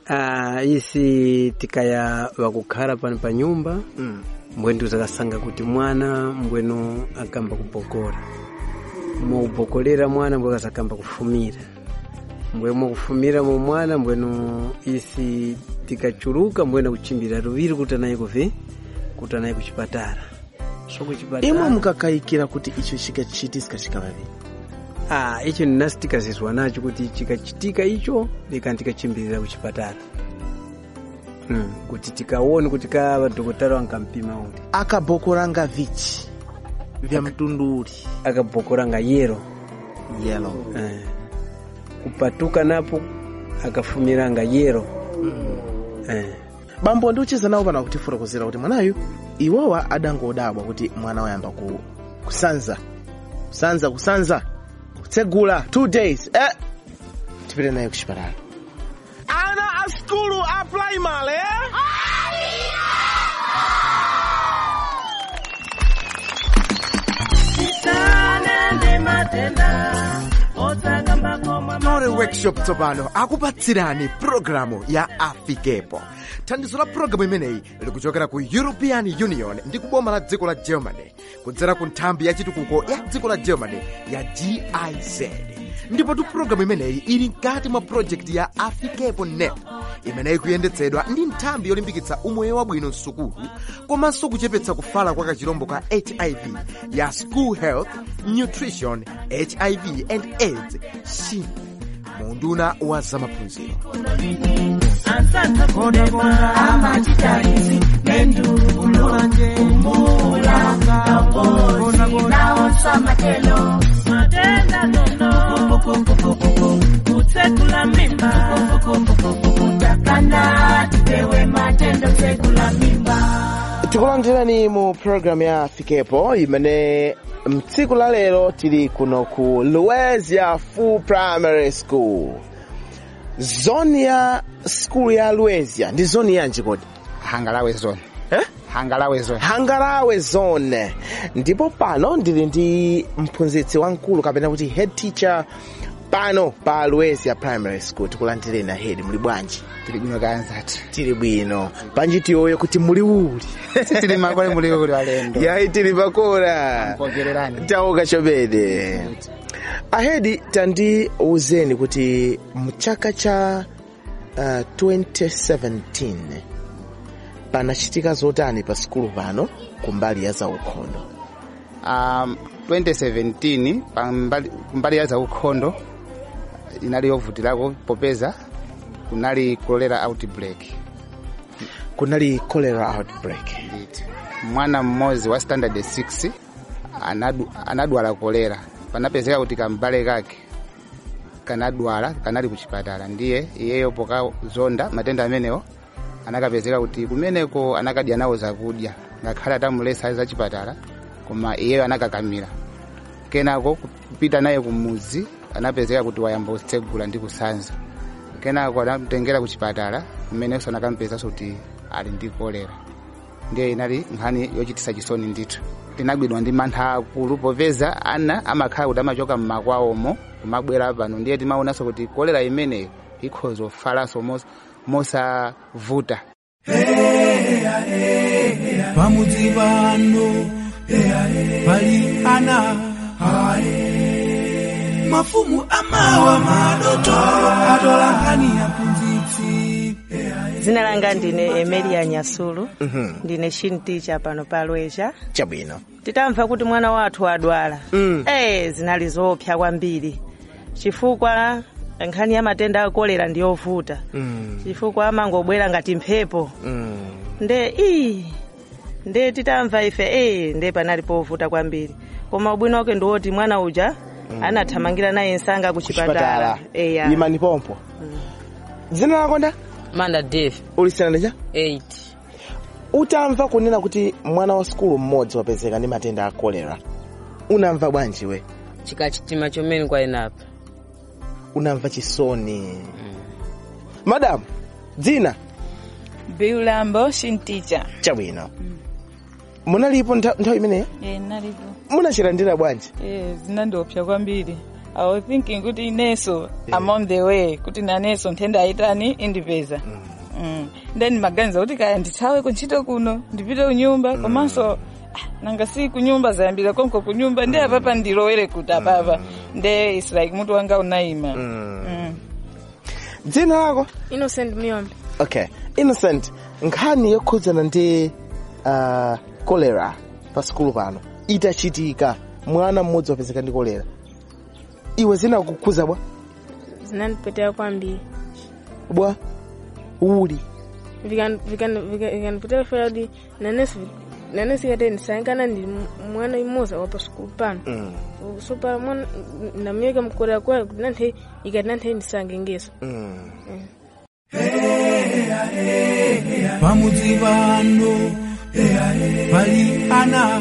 Ah, isi tikaya wakukhala pano pa nyumba mm. mbwenu zakasanga kuti mwana mbwenu akamba kubokora mukubokolera mwana mbwe kasakamba kufumira mbwe mukufumira mu mwana mbwenu isi tikachuluka mbwena kuchimbira luviri kuti anaye kuvi kuti anaye kuchipatala so kuchipatala imwe mukakayikira kuti icho chikachitika chikavaviri ah icho ninasi tikazizwa nacho kuti chikachitika icho lika tikachimbirira kuchipatala mm. kuti tikaone kuti ka madhokotala wankampima kuti akabokoranga vichi vya mtundu uli akabokoranga yero yellow eh. kupatuka napo akafumiranga yero eh. bambo ndiuchiza nawo pana kutifotokozera kuti mwanayu iwowa adangodabwa kuti mwana wayamba ku, kusanza kusanza kusanza kutsegula two days eh. tipite naye kuchipatala ana a skulu a primary eh? Tore workshop tsopano akupatsirani programu ya afikepo thandizo la programu imeneyi likuchokera ku european union ndi kuboma la dziko la germany kudzera ku nthambi ya chitukuko ya dziko la germany ya giz ndipotu programu imeneyi ili mkati mwa project ya afikepo net imeneyi kuyendetsedwa ndi nthambi yolimbikitsa umoyo wabwino msukulu komanso kuchepetsa kufala kwa kachirombo ka hiv ya school health nutrition hiv and aids shin munduna wa zamaphunziro tikulandirani mu programu ya afikepo imene mtsiku la lero tili kuno ku luezia full primary school zoni ya skulu ya luezia ndi zoni yanji kodi hangalawe zone eh? hangalawe zone hangalawe zone ndipo pano ndili ndi mphunzitsi wamkulu kapena kuti head teacher pano pa luezia primary school tikulandireni ahedi muli bwanji tili bwino kayanzati tili bwino panji tiyoyo kuti muli uli tili makole muli uli walendo yayi tili pakora Mpogererani. tauka chobede ahedi tandiuzeni kuti mchaka cha uh, 2017 panachitika zotani pa skulu pano kumbali ya zaukhondo um, 2017 pambali- kumbali ya zaukhondo inali yovutilako popeza kunali cholera outbreak kunali cholera outbreak nditi mwana mmodzi wa standard 6 anadu, anadwala kolera panapezeka kuti kambale kake kanadwala kanali kuchipatala ndiye iyeyo pokazonda matenda amenewo anakapezeka kuti kumeneko anakadya nawo zakudya ngakhale atamulesa za chipatala koma iyeyo anakakamira kenako kupita naye kumuzi anapezeka kuti wayamba kutsegula ndi kusanza kenako anamtengera kuchipatala kumenenso anakampezanso kuti ali ndi kolera ndiye inali nkhani yochitisa chisoni ndithu tinagwidwa ndi mantha akulu popeza ana amakhala kuti amachoka mmakwawomo kumabwera pano ndiye timaonanso kuti kolera imeneyo ikhoza kufalanso mos- mosavuta pamudzi pano pali ana mafumu amawa madotolo atola nkhani ya mphunzitsi dzina langa ndine emilia nyasulu ndine shinticha pano pa lwecha chabwino titamva kuti mwana wathu adwala Mm. eh zinali zoopsa kwambiri chifukwa nkhani ya matenda akolera ndi yovuta mm. chifukwa amangobwera ngati mphepo mm. nde ii nde titamva ife eh nde panali povuta kwambiri koma ubwino wake ndiwoti mwana uja anathamangira naye msanga kuchipatala eya imani pompo dzina lako nda manda dave ulisanandecha 8 utamva kunena kuti mwana wa skulu mmodzi wapezeka ndi matenda a kolera unamva bwanji we chikachitima chomene kwainapa unamva chisoni madamu dzina biulambo shinticha chabwino munalipo ntha- nthawi imeneyo e nalipo munachilandira bwanji e zinandiopsa kwambiri i was thinking kuti inenso i'm on the way kuti nanenso nthenda ayitani indipeza Mm. then maganiza kuti kaya ndithawe kuntchito kuno ndipite kunyumba komanso ah, nanga si kunyumba zayambira konko kunyumba ndi apapa ndilowere kuti apapa nde its like mutu wanga unayima Mm. dzina lako innocent miyombe okay innocent nkhani yokhudzana ndi uh, kolera pa sikulu pano itachitika mwana mmodzi wapezeka ndi kolera iwe zinakukhudza bwa zinandipweteka kwambiri bwa uli Vikan- vikan- vika- vikanipweteka fera kuti nanesi nanesi ikati ndisayangana ndi m- mwana imodzi wapa sukulu pano so pala mwana ndamuyeka mkolera kwayo kuti nanthe ikati nanthe ndisangengeso pamudzi pano pali ana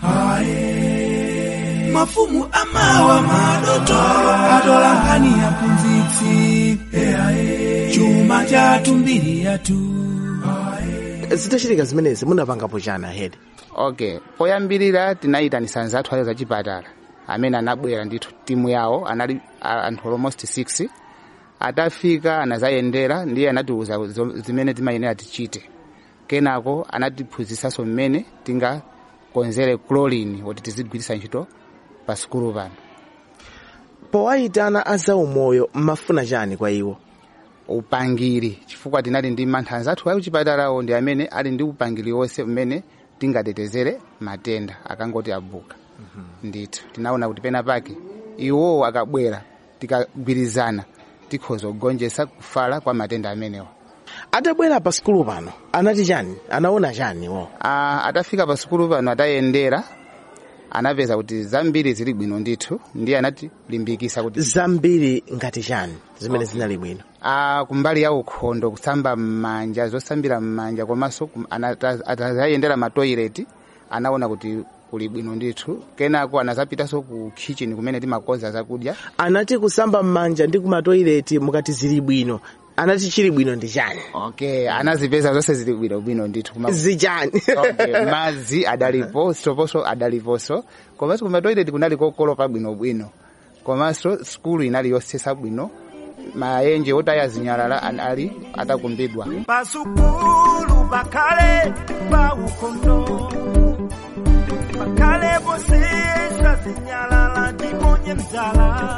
ae mafumu amawa madoto atola nkhani ya mphunzitsi chuma chathu mbiri yathu zitachitika zimenezi munapangapo chani hedi okay poyambirira tinayitanisa anzathu ale zachipatala amene anabwera ndithu timu yawo anali a- anthu almost 6 atafika anazayendera ndiye anatiuza zo- zimene timayenera tichite kenako anatiphunzisanso mmene tingakonzere chlorine kuti tizigwiritsa ntchito pa sikulu pano powayitana azaumoyo mmafuna chani kwa iwo upangiri chifukwa tinali ndi mantha anzathu a kuchipatalawo ndi amene ali ndi upangiri wonse mmene tingatetezere matenda akangoti abuka ndithu tinaona kuti pena pake iwowo akabwera tikagwirizana tikhoza kugonjetsa kufala kwa matenda amenewa atabwera pa sikulu pano anati chani anaona chani wo Ah, atafika pa sikulu pano atayendera anapeza kuti zambiri zili bwino ndithu ndiye anatilimbikisa kuti zambiri ngati chani zimene zinali bwino Ah, kumbali ya ukhondo kusamba m'manja zosambira m'manja komanso kum- anata- atazayendera matoileti anaona kuti kuli bwino ndithu kenako anazapitanso ku kitchen kumene timakonza zakudya anati kusamba m'manja ndi kumatoileti mukati zili bwino anati chili bwino ndi chani okay anazipeza zonse zili bwino bwino ndithu Kuma- zichani okay, madzi adalipo sitoponso adaliponso komanso kumatoileti kunali kokolopa bwinobwino komanso skulu inali yosesa bwino maenje otaya zinyalala an- ali atakumbidwa pasukulu bakale bawukondo bakale bosesa zinyalala ndimonye mzala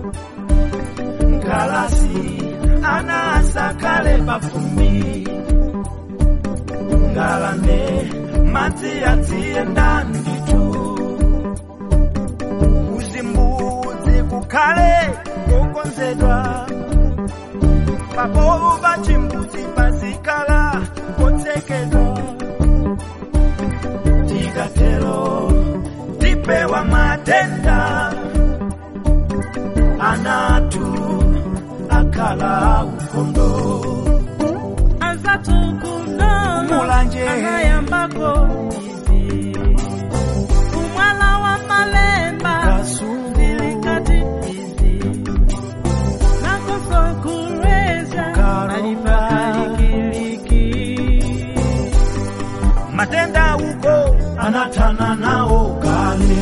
ngalasi anasakale bafumi ngalane madzi adzienda nditu uzimbudzi kukhale kokonzedwa pabovu bachimbuzi pazikala kotsekedwa tikatero tipewa matenda anatu akala ukondo azatukuno mulanje anayambako izi kumwala wa malemba zilikati izi nakoso kureza alipalikiliki matenda uko anatana nao kale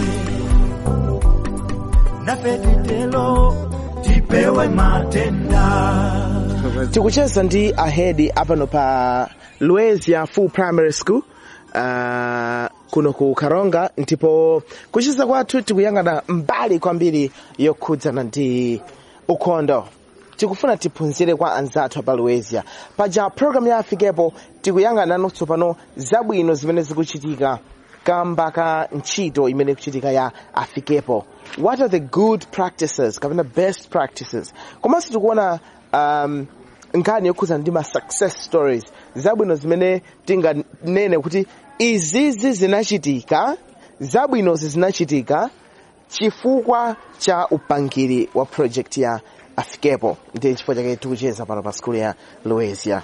nafetitelo tipewe matenda tikucheza ndi ahedi apano pa luezia full primary school uh, kuno ku karonga ndipo kucheza kwathu tikuyang'ana mbali kwambiri yokhudzana ndi ukhondo tikufuna tiphunzire kwa anzathu apa luezia paja programu ya afikepo tikuyang'ana tsopano zabwino zimene zikuchitika kamba ka ntchito imene ikuchitika ya afikepo what are the good practices kapena best practices komanso tikuona um, nkhani yokhudzana ndi ma success stories zabwino zimene tinganene kuti izizi zinachitika zabwinozi zinachitika chifukwa cha upangiri wa project ya afikepo ndi chifukwa chake tikucheza pano pa skulu ya luezia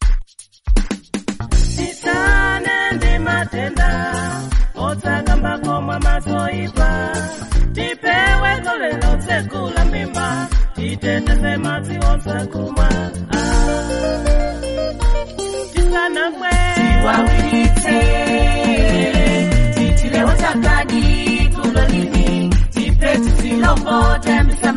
tisane ndi matenda otsakambako mwa mazoipa tipewe golelo tsekula mimba titeteze madzi onsakumwa tisanamwe tiwawiritse titilewo chakadi kulolini tipeti tilopote msa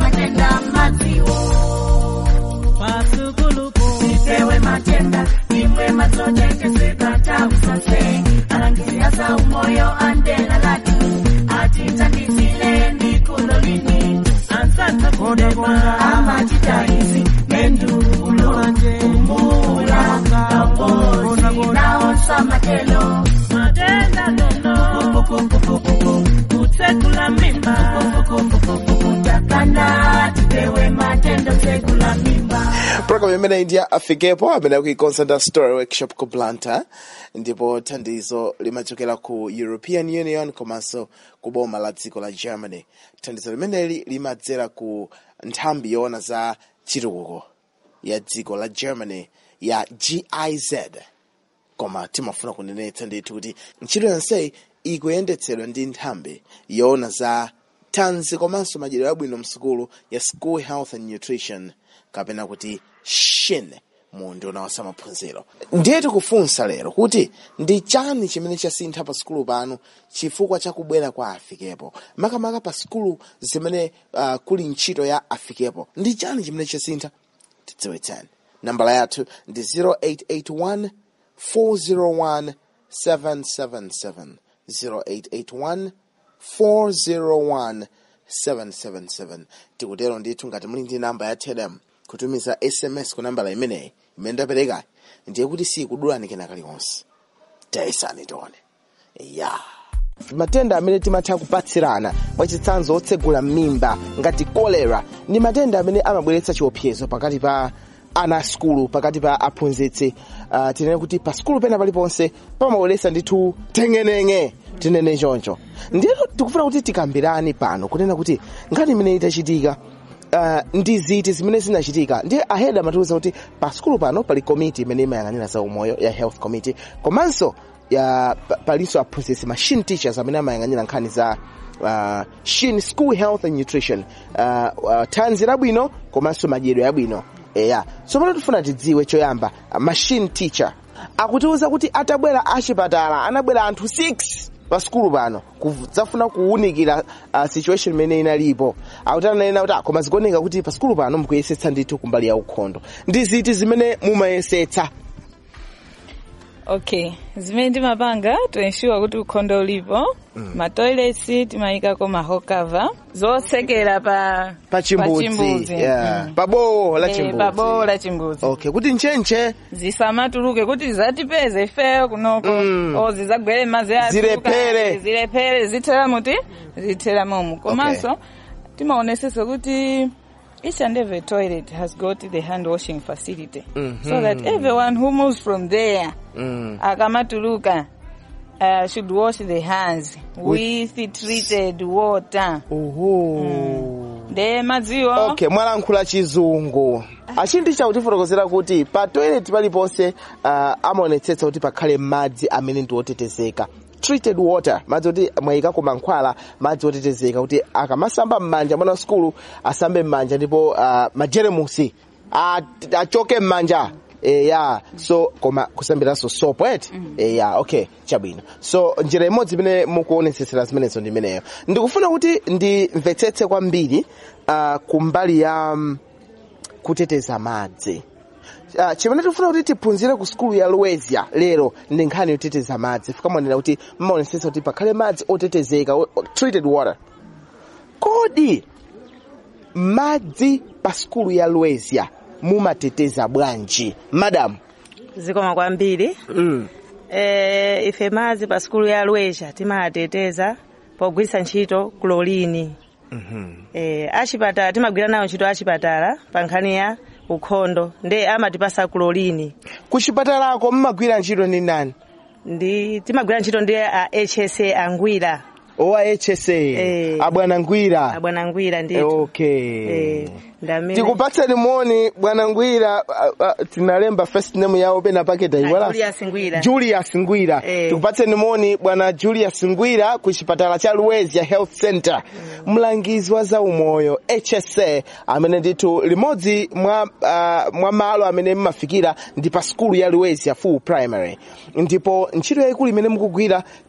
matenda imwe matsotengeseka tausase alangizia za umoyo andela lati atitandisile ndikulo lini ansanta kudema amachitaizi mendulo umula kambozi naonsa matelo matenda nono kutsekula mimba takana tipewe matendo tsekula mimba program imene ndi ya afikepo amene akuikonza nda story workshop ku blantyre ndipo thandizo limachokera ku european union komanso ku boma la dziko la germany thandizo limeneli limadzera ku nthambi yoona za chitukuko ya dziko la germany ya giz koma timafuna kunenetsa ndithu kuti ntchito yonseyi ikuyendetsedwa ndi nthambi yoona za thanzi komanso madyerero abwino msukulu ya school health and nutrition kapena kuti shin mu nduna wa zamaphunziro ndiye tikufunsa lero kuti ndi chani chimene chasintha pa sukulu panu chifukwa cha kubwera kwa afikepo makamaka pa sukulu zimene uh, kuli ntchito ya afikepo ndi chani chimene chasintha tidziwitseni nambala yathu ndi 0881 401 777 0881 401 777 tikutero ndithu ngati muli ndi namba ya telem kutumiza sms ku nambala imeneyi imene ndapereka ndiye kuti sikudulani kena kaliwonse tayesani tione ya matenda amene timatha kupatsirana mwachitsanzo otsegula m'mimba ngati kolera ndi matenda amene amabweretsa chiopsezo pakati pa ana a skulu pakati pa aphunzitsi uh, tinene kuti pa skulu pena paliponse pamabweretsa ndithu teng'eneng'e tinene choncho ndiye tikufuna kuti tikambirani pano kunena kuti ngati imene itachitika uh, ndi ziti zimene zinachitika ndiye aheda amatiwuza kuti pa skulu pano pali komiti imene imayang'anira za umoyo ya health committee komanso ya pa- palinso aphunzitsi ma shin teachers amene amayang'anira nkhani za uh, shin school health and nutrition uh, uh, thanzi labwino komanso madyedwe abwino eya tsopano tifuna tidziwe choyamba uh, machine teacher akutiwuza kuti atabwera achipatala anabwera anthu 6 pa skulu pano kudzafuna kuwunikira uh, situation imene inalipo akuti ananena kuti ah, koma zikuoneka kuti pa skulu pano mukuyesetsa ndithu kumbali ya ukhondo ndi ziti zimene mumayesetsa okay zimene timapanga to ensure kuti ukhondo ulipo mm. matoilets timayikako mahokava zotsekera pa pa chimbudzi yeah. pa bowo la Eh, chimbudzi pa bowo la chimbudzi okay kuti nchenche zisamatuluke kuti zatipeze ifeyo kunoko mm. o zizagwere madzi athu, Zilephere. ka- zilephere zithera muti zithera momu komanso Okay. timaonesesa kuti each and every toilet has got the hand washing facility Mhm. so that everyone who moves from there Mm. akamatuluka uh, should wash the hands with, treated water nde madziwo okay mwalankhula chizungu achindi chakutifotokozera kuti pa toilet paliponse uh, amaonetsetsa kuti pakhale madzi amene ndi otetezeka treated water madzi oti mwayikako mankhwala madzi otetezeka kuti akamasamba m'manja mwana wa skulu asambe m'manja ndipo uh, majeremusi at- achoke m'manja e, ya so koma kusambiranso sopo eti e, ya okay chabwino so njira imodzi imene mukuonetsetsera zimenezo ndi imeneyo ndikufuna kuti ndimvetsetse kwambiri uh, kumbali ya um, kuteteza madzi Uh, chimene tikufuna kuti tiphunzire ku skulu ya Lwezia lero ndi nkhani yoteteza madzi fikamonera kuti mmaonetsetsa kuti pakhale madzi otetezeka o- o- treated water kodi madzi pa skulu ya Lwezia mumateteza bwanji madam zikoma kwambiri mm. e, ife madzi pa skulu ya lwezia timateteza pogwiritsa ntchito kulolini e, achipatala timagwira nayo ntchito achipatala pa nkhani ya ukhondo nde amatipasa kulolini ku chipatalako mmagwira ntchito ndi ndani ndi timagwira ntchito ndi a hsa angwira owa hsa Eh. abwana ngwira abwana ngwira ndithu okay Eh, ndamene tikupatseni moni bwana ngwira uh, uh, tinalemba first name yawo pena paketa iwala Julius Ngwira. Julius Ngwira Eh. tikupatseni moni bwana Julius Ngwira ku chipatala cha Lwezia Health Center mlangizi wa zaumoyo HSA amene ndithu limodzi mwa uh, mwa malo amene mmafikira ndi pa skulu ya Lwezia full primary ndipo ntchito yayikulu imene mukugwira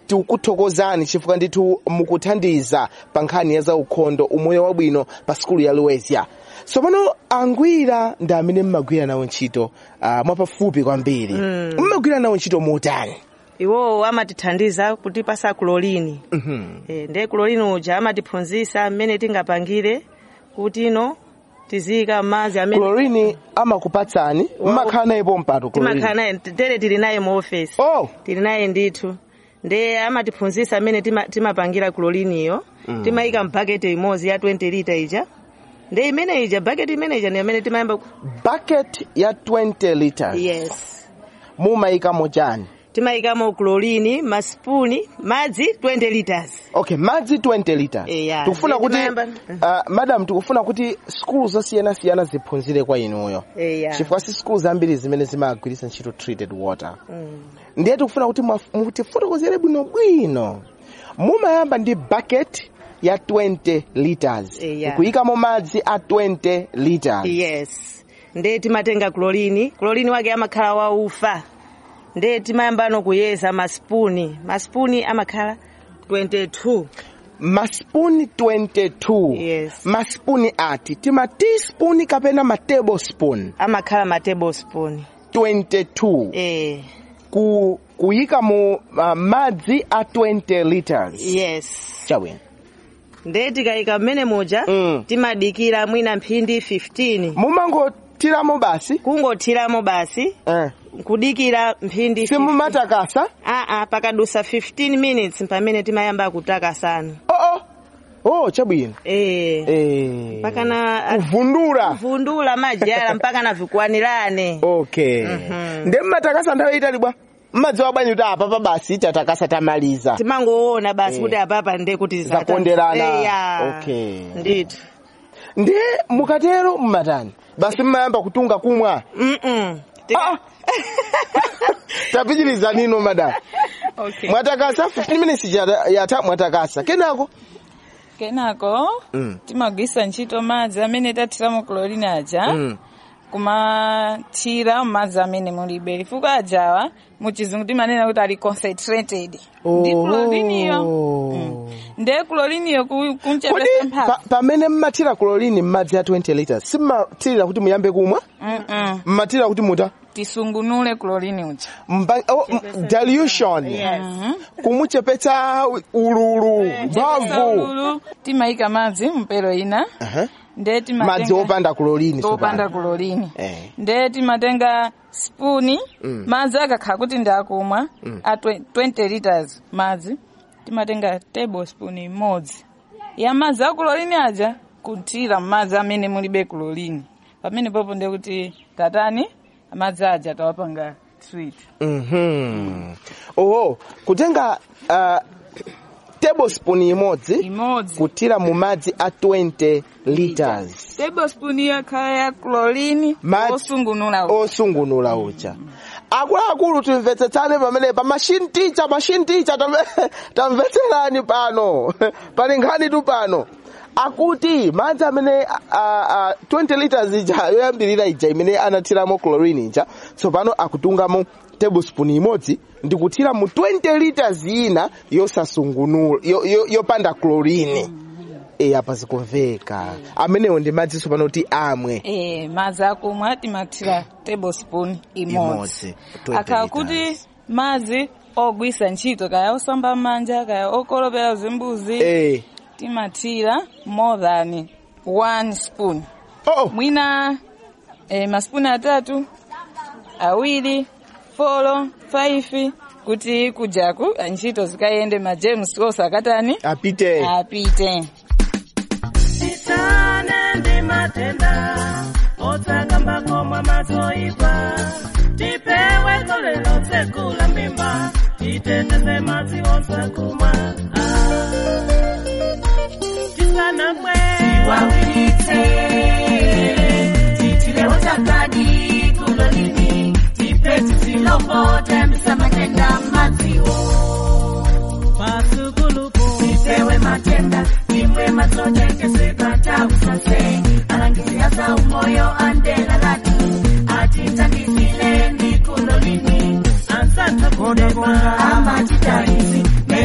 tikukuthokozani chifukwa ndithu mukuthandiza pa nkhani ya zaukhondo umoyo wabwino pa sikulu ya luwezia tsopano angwira ndi amene mmagwira nawo ntchito uh, mwapafupi kwambiri mmagwira nawo ntchito motani iwowo amatithandiza kutipasa kulolini e, ndiye kulolini uja amatiphunzisa mmene tingapangire kuti ino tiziyika m'madzi amene klorini amakupatsani mmakhala nayepo mpatu timakhala klorini naye tere tili naye mu ofesi oh. tili naye ndithu ndiye amatiphunzisa mmene tima- timapangira kuloliniyo timayika mbaketi imodzi ya 20 lita ija ndiye imene ija baketi imene ija ndi amene timayamba ku- bucket ya 20 liters yes mumayikamo chani timayikamo kulolini masipuni madzi 20 liters okay madzi 20 liters Yeah, tikufuna ndiye kuti timayamba- uh, madam tikufuna kuti skulu zosiyanasiyana ziphunzire kwa inuyo eya chifukwa si skulu zambiri zimene zimagwiritsa ntchito treated water Mm. ndiye tikufuna kuti mwaf- mutifotokozere bwinobwino mumayamba ndi bucket ya 20 liters Yeah. kuyikamo madzi a 20 liters yes ndiye timatenga kulolini kulolini wake amakhala waufa ndiye timayambano kuyeza masipuni masipuni amakhala 22 masipuni 22 yes masipuni ati tima teaspoon kapena ma tablespoon amakhala ma tablespoon 22 eh ku kuyika mu uh, madzi a 20 liters yes chabwino ndiye tikayika mmene muja Mm. timadikira mwina mphindi 15 mumangotiramo basi kungothiramo basi eh. kudikira mphindi simumatakasa aa pakadusa 15 minutes pamene timayamba kutakasana oh, oh. oh chabwino eh eh. pakana kuvundura vundula majala mpaka na vikwanirane okay Mhm. nde mmatakasa nthawi itali bwa mmadziwa bwanyi kuti apapa basi tatakasa tamaliza timangoona basi Eh. kuti apapa ndiye kuti zata- zakonderana Eya. okay ndithu ndiye mukatero mmatani basi mmayamba kutunga kumwa Mm-mm. Ah. tapitiriza nino madam okay. mwatakasa 15 minutes yata- yata mwatakasa kenako kenako Mm. timagwisa ntchito madzi amene tathiramo klorini aja Mm. kumathira madzi amene mulibe chifukwa ajawa muchizungu timanena kuti ali concentrated ndi kloriniyo Mm. ndiye kloriniyo ku- kodi kunchepesa mphatso pa- pamene mmathira klorini m'madzi a 20 liters simmathirira kuti muyambe kumwa Mm-mm. mmathirira kuti muta tisungunule klorini uja Mba- oh, m- dilution kumuchepetsa ululu mphamvu Ululu, timayika madzi mpero ina Aha. ndiye madzi timatenga opanda klorini opanda tsopano. klorini Eh. ndiye timatenga spuni Mm. madzi akakhala kuti ndakumwa Mm. a twe- 20 liters madzi timatenga tablespoon imodzi ya madzi a klorini aja kuthira madzi amene mulibe klorini pamene popo ndiye kuti tatani madzi aja tawapanga sweet Mhm. oho kutenga uh, tablespoon imodzi imodzi kuthira mu madzi a 20 liters tablespoon yakhala ya klorini Madzi- osungunula uja. osungunula uja akuluakulu timvetsetsane pamene pa machine teacher machine teacher tamve- tamvetserani pano pali nkhani tu pano akuti madzi amene a, a, 20 liters ija yoyambirira ija imene anathiramo chlorine ija tsopano akutungamo tablespoon imodzi ndi kuthira mu 20 liters ina yosasungunula yo- yo- yopanda chlorine e apa zikumveka amenewo ndi madzi tsopano kuti amwe Eh, madzi akumwa timathira tablespoon imodzi Imodzi, 20 akhala kuti madzi ogwisa ntchito kaya osamba manja kaya okolopera zimbuzi Eh. timathira more than one spoon oh. mwina eh, maspuni atatu awiri folo five kuti kujaku ntchito zikayende majemusi osakatani apite apite Titane ndi matenda otsakambako mwa mazoipa tipewe kolero tsekula mimba titeteze madzi osakumwa tisanamwe tiwawiritse titilewo chakadi kulolini tipe tisilombo tembisa matenda madziwo pasukulupo tipewe matenda imwe mazotengeseka tausase alangisiasa umoyo andela latu atitandisile ndikulolini ansanta kodema amatitaizi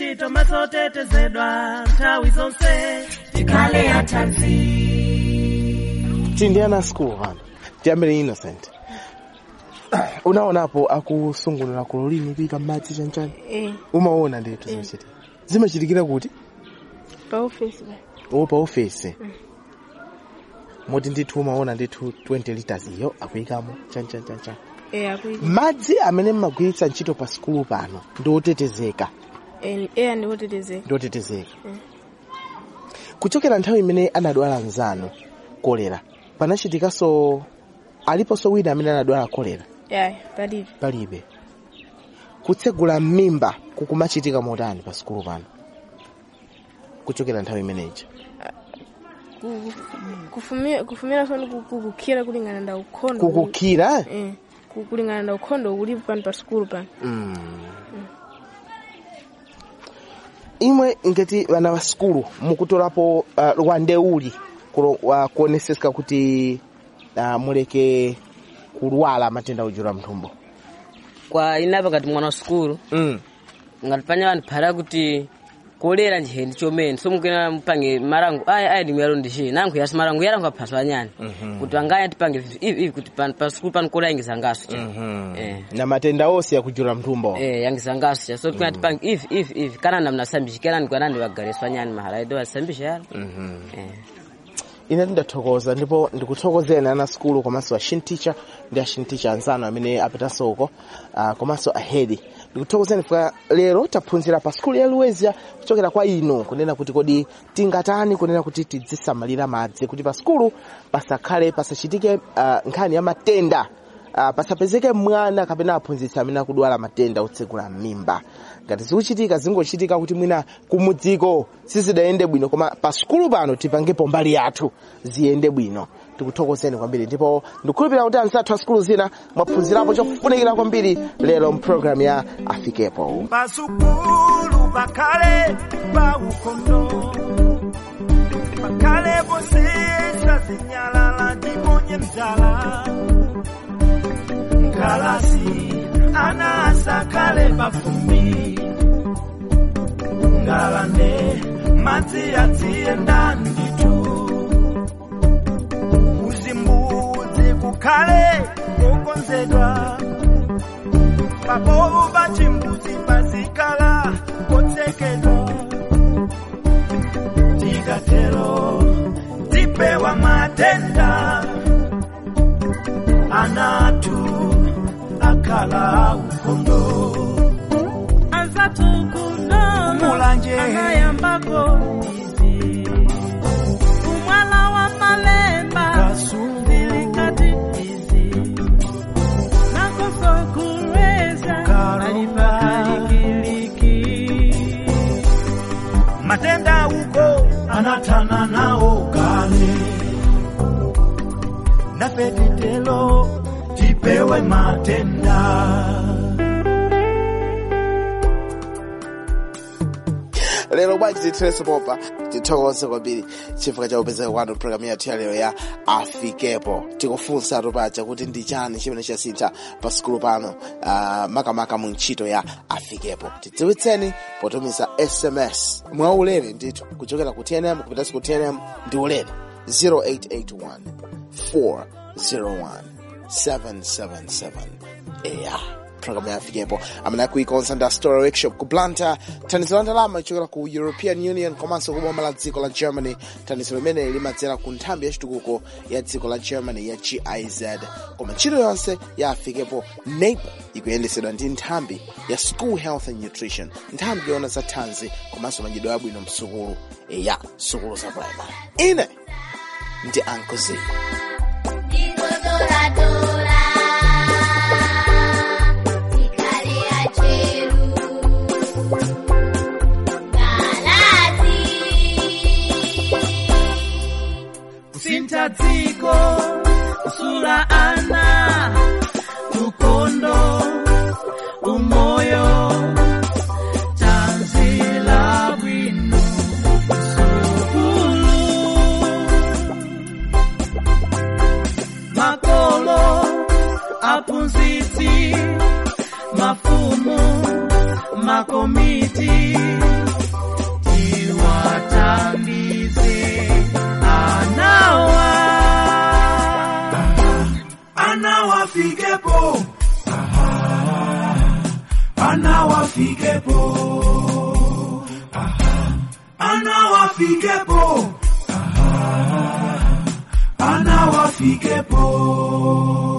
ntchito masotetezedwa nthawi zonse tikhale athanzi tili ndi ana a school pano tiyambire innocent unaonapo akusungunula kulolini kuyika m'madzi chanchani Eh, umaona ndithu zimachitika zimachitikira kuti pa office ba. o pa ofesi moti ndithu umaona ndithu 20 liters iyo akuyikamo chanchanchanchan Eh, akuita. madzi amene mmagwiritsa ntchito pa sikulu pano ndi otetezeka Eh, eh ndi otetezeka. ndi otetezeka Mm. kuchokera nthawi imene anadwala mzanu kolera panachitikanso aliponso wina amene anadwala kolera Yeah, palibe. palibe kutsegula m'mimba kukumachitika motani pa sikulu pano kuchokera nthawi imeneyi Ku- kufumira kufumira soni kukukhira kulingana nda ukhondo. kukukhira Eh, ku- kulingana nda ukhondo ulipo pano pa school pano. Mm. imwe ngati vana va sikulu mukutolapo uh, rwandeuli kulo- wa- kuonesesa kuti uh, muleke kulwala matenda ojula mthumbo kwa inapa ngati mwana wa sukulu mm. ngati panya vanthu phara kuti kolera njiheni chomene so mukena mupange marango aya aya ndimuyalo ndichi nankho yasi marango yarango aphaswa anyani kuti angaya tipange ivi ivi kuti pa pa sukulu pano kola yangizangaso cha eh na matenda onse akujula mthumbo eh yangizangaso cha so tikuna tipange ivi ivi ivi kana namnasambishikirani kwanani vagareswa anyani mahala ido asambisha yalo eh ine tindathokoza ndipo ndikuthokozeni ana sikulu komanso a shinticha ndi a shinticha anzanu amene apitanso uko uh, komanso ahedi ndikuthokozeni fika lero taphunzira pa sikulu ya luwezia kuchokera kwa inu kunena kuti kodi tingatani kunena kuti tidzisamalira madzi kuti pa sikulu pasakhale pasachitike uh, nkhani ya matenda uh, pasapezeke mwana kapena aphunzitsi amene akudwala matenda otsegula m'mimba ngati zikuchitika zingochitika kuti mwina kumudziko sizidayende bwino koma pa sikulu pano tipangepo mbali yathu ziyende bwino tikuthokozeni kwambiri ndipo ndikukhulupirira kuti anzathu a sikulu zina mwaphunzirapo chofunikira kwambiri lero mpulogalamu ya afikepo pasukulu pakhale pa ukhondo pakhale posesa zinyalala ndiponye mzala nkalasi ana asakhale pafumbi ngalande madzi adziyenda nditu uzimbudzi kukhale kokonzedwa pabovu pachimbuzi pazikala kotsekedwa tikatero tipewa matenda anatu akala ukhondo azatukunono Mulanje. anayambako izi umwala wa malemba Kasungu. zilikati izi nakosokulweza Karunga. alipalikiliki matenda uko anatana nao kale nafe titelo tipewe matenda lero bwanji tithirenso popa tithokoze kwambiri chifukwa cha kupezeka kwanu programu yathu ya lero ya afikepo tikufunsa paja kuti ndi chani chimene chasintha pa sikulu pano uh, makamaka mu ntchito ya afikepo tidziwitseni potumiza sms mwaulere ndithu kuchokera ku tnm kupitanso ku tnm ndi ulere 0881 401 777 eya programu ya afikepo amene akuikonza ndi story workshop ku blantyre thandizo la ndalama lichokera ku european union komanso ku boma la dziko la germany thandizo limene limadzera ku nthambi yachitukuko ya dziko la germany ya giz koma ntchito yonse ya afikepo nape ikuyendesedwa ndi nthambi ya school health and nutrition nthambi yona za thanzi komanso madyedwe abwino msukulu ya sukulu za primary ine ndi ankozi kusintha dziko kusula ana ukhondo umoyo tanzila bwino sukulu makolo aphunzitsi mafumu makomiti anawafikepo Aha, anawafikepo Aha, anawafikepo Aha, anawafikepo